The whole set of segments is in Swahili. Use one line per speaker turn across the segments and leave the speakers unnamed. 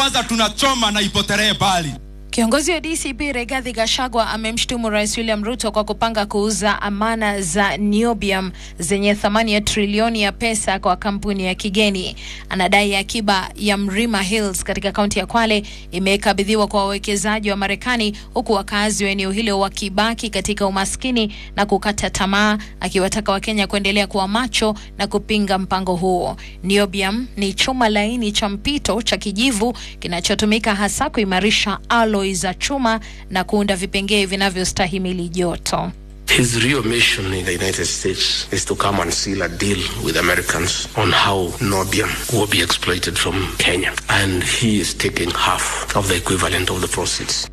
kwanza tunachoma na ipotelee mbali.
Kiongozi wa DCP Rigathi Gachagua amemshutumu Rais William Ruto kwa kupanga kuuza amana za niobium zenye thamani ya trilioni ya pesa kwa kampuni ya kigeni. Anadai akiba ya Mlima Hills katika kaunti ya Kwale imekabidhiwa kwa wawekezaji wa Marekani huku wakazi wa eneo hilo wakibaki katika umaskini na kukata tamaa, akiwataka Wakenya kuendelea kuwa macho na kupinga mpango huo. Niobium ni chuma laini cha mpito cha kijivu kinachotumika hasa kuimarisha alloy za chuma na kuunda vipengee vinavyostahimili joto.
His real mission in the United States is to come and seal a deal with Americans on how Nobium will be exploited from Kenya. And he is taking half of the equivalent of the proceeds.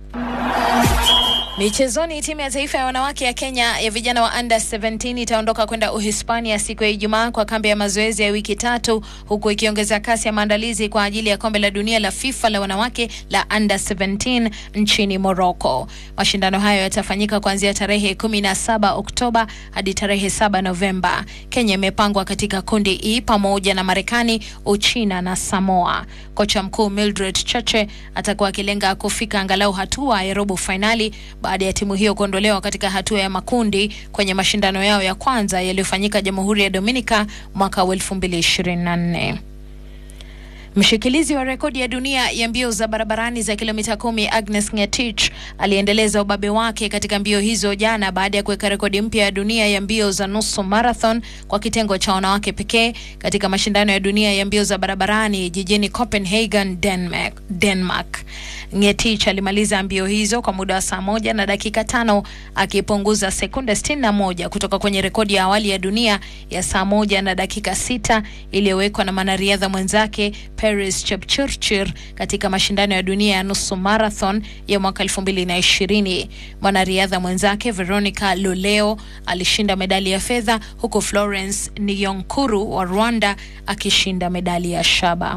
Michezoni, timu ya taifa ya wanawake ya Kenya ya vijana wa under 17 itaondoka kwenda Uhispania siku ya Ijumaa kwa kambi ya mazoezi ya wiki tatu, huku ikiongeza kasi ya maandalizi kwa ajili ya kombe la dunia la FIFA la wanawake la under 17 nchini Morocco. Mashindano hayo yatafanyika kuanzia tarehe 17 Oktoba hadi tarehe 7 Novemba. Kenya imepangwa katika kundi E pamoja na Marekani, Uchina na Samoa. Kocha mkuu Mildred Cheche atakuwa akilenga kufika angalau hatua ya robo fainali baada ya timu hiyo kuondolewa katika hatua ya makundi kwenye mashindano yao ya kwanza yaliyofanyika Jamhuri ya Dominica mwaka wa 2024. Mshikilizi wa rekodi ya dunia ya mbio za barabarani za kilomita kumi Agnes Ngetich aliendeleza ubabe wake katika mbio hizo jana baada ya kuweka rekodi mpya ya dunia ya mbio za nusu marathon kwa kitengo cha wanawake pekee katika mashindano ya dunia ya mbio za barabarani jijini Copenhagen, Denmark. Denmark. Ngetich alimaliza mbio hizo kwa muda wa saa moja na dakika tano akipunguza sekunde 61 kutoka kwenye rekodi ya awali ya dunia ya saa moja na dakika sita iliyowekwa na mwanariadha mwenzake Paris Chepchirchir katika mashindano ya dunia ya nusu marathon ya mwaka 2020. Mwanariadha mwenzake Veronica Loleo alishinda medali ya fedha huku Florence Niyonkuru wa Rwanda akishinda medali ya shaba.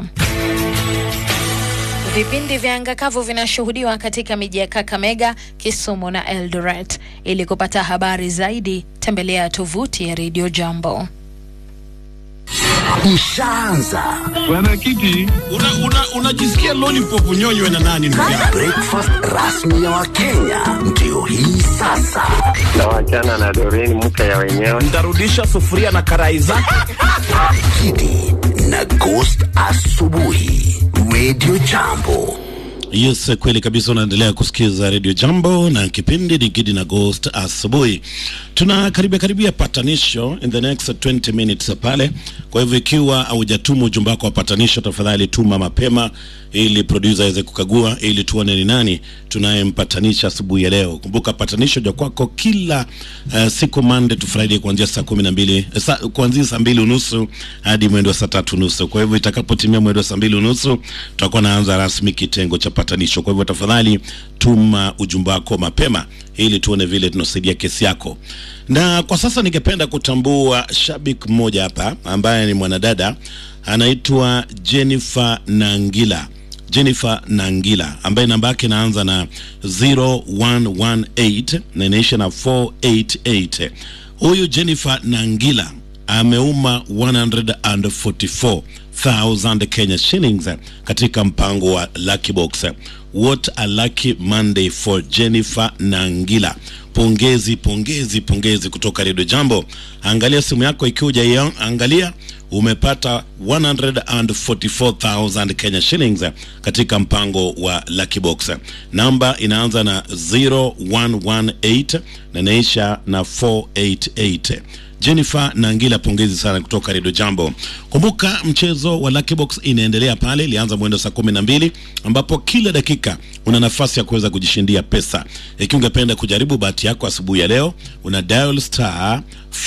Vipindi vya anga kavu vinashuhudiwa katika miji ya Kakamega, Kisumu na Eldoret. Ili kupata habari zaidi, tembelea tovuti ya Radio Jambo.
Ishaanza
Bwana Kiti, unajisikia una, una lollipop nyonywe na nani ndugu yangu?
breakfast rasmi ya Wakenya ndio hii sasa.
Tawachana na Doreen mke ya wenyewe.
Ntarudisha sufuria na karai zake.
Kidi na Ghost asubuhi, Radio Jambo.
Yes, kweli kabisa. Unaendelea kusikiza Radio Jambo na kipindi ni Gidi na Ghost asubuhi. Tuna karibia karibia patanisho in the next 20 minutes pale. Kwa hivyo ikiwa haujatuma ujumbe wako wa patanisho, tafadhali tuma mapema ili producer aweze kukagua ili tuone ni nani tunayempatanisha asubuhi ya leo. Kumbuka patanisho ja kwako kila uh, siku Monday to Friday kuanzia saa kumi na mbili sa, kuanzia saa mbili unusu hadi mwendo wa saa tatu nusu. Kwa hivyo itakapotimia mwendo wa saa mbili unusu tutakuwa naanza rasmi kitengo cha patanisho. Kwa hivyo tafadhali tuma ujumbe wako mapema ili tuone vile tunasaidia kesi yako. Na kwa sasa ningependa kutambua shabiki mmoja hapa ambaye ni mwanadada anaitwa Jennifer Nangila. Jennifer Nangila ambaye namba yake inaanza na 0118 na inaisha na 488. Huyu Jennifer Nangila ameuma 144,000 Kenya shillings katika mpango wa Lucky Box. What a lucky Monday for Jennifer Nangila. Pongezi, pongezi, pongezi kutoka Redio Jambo. Angalia simu yako ikiwa hujaiangalia umepata 144,000 Kenya shillings katika mpango wa Lucky Box. Namba inaanza na 0118 na inaisha na 488. Jennifer Nangila, pongezi sana kutoka Redio Jambo. Kumbuka mchezo wa Lucky Box inaendelea pale, ilianza mwendo saa kumi na mbili ambapo kila dakika una nafasi ya kuweza kujishindia pesa. Ikiwa ungependa kujaribu bahati yako asubuhi ya leo, una dial star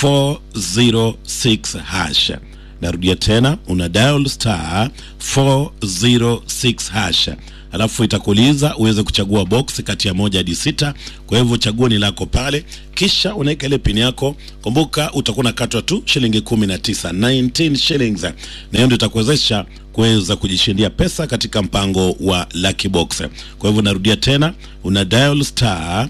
406 hash. Narudia tena, una dial star 406 hash alafu itakuuliza uweze kuchagua box kati ya moja hadi sita. Kwa hivyo chaguo ni lako pale, kisha unaweka ile pini yako. Kumbuka utakuwa unakatwa tu shilingi kumi na tisa 19 shillings, na hiyo ndio itakuwezesha kuweza kujishindia pesa katika mpango wa Lucky Box. Kwa hivyo narudia tena, una dial star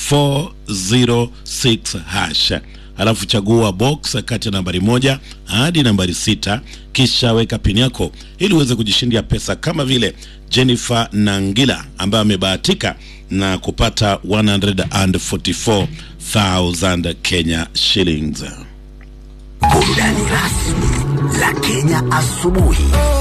406 hash alafu chagua box kati ya nambari moja hadi nambari sita kisha weka pini yako ili uweze kujishindia pesa kama vile Jennifer Nangila ambaye amebahatika na kupata 144,000 Kenya shillings.
Burudani rasmi la Kenya asubuhi.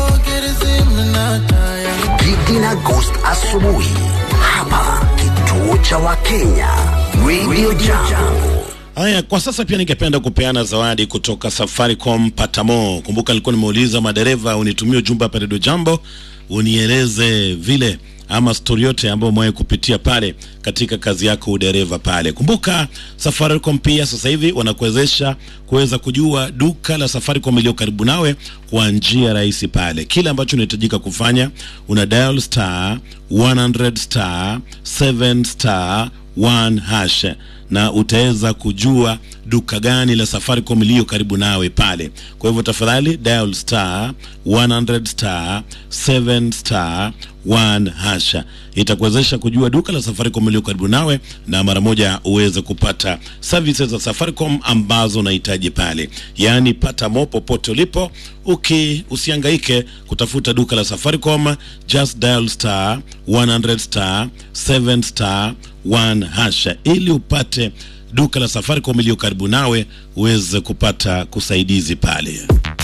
Gigi na Ghost asubuhi hapa kituo cha Wakenya Radio Jambo.
Haya, kwa sasa pia ningependa kupeana zawadi kutoka Safaricom Patamo. Kumbuka nilikuwa nimeuliza madereva unitumie ujumbe hapa Radio Jambo, unieleze vile ama stori yote ambayo umewahi kupitia pale katika kazi yako udereva pale. Kumbuka Safaricom pia sasa hivi wanakuwezesha kuweza kujua duka la Safaricom iliyo karibu nawe kwa njia rahisi pale. Kile ambacho unahitajika kufanya una dial star 100 star 7 star 1 hash na utaweza kujua duka gani la Safaricom iliyo karibu nawe pale. Kwa hivyo tafadhali dial star 100 star 7 star 1 hasha, itakuwezesha kujua duka la Safaricom iliyo karibu nawe, na mara moja uweze kupata services za Safaricom ambazo unahitaji pale, yaani pata mo popote ulipo, uki usihangaike kutafuta duka la Safaricom, just dial star 100 star 7 star 1 hasha ili upate duka la Safaricom iliyo karibu nawe uweze kupata kusaidizi pale.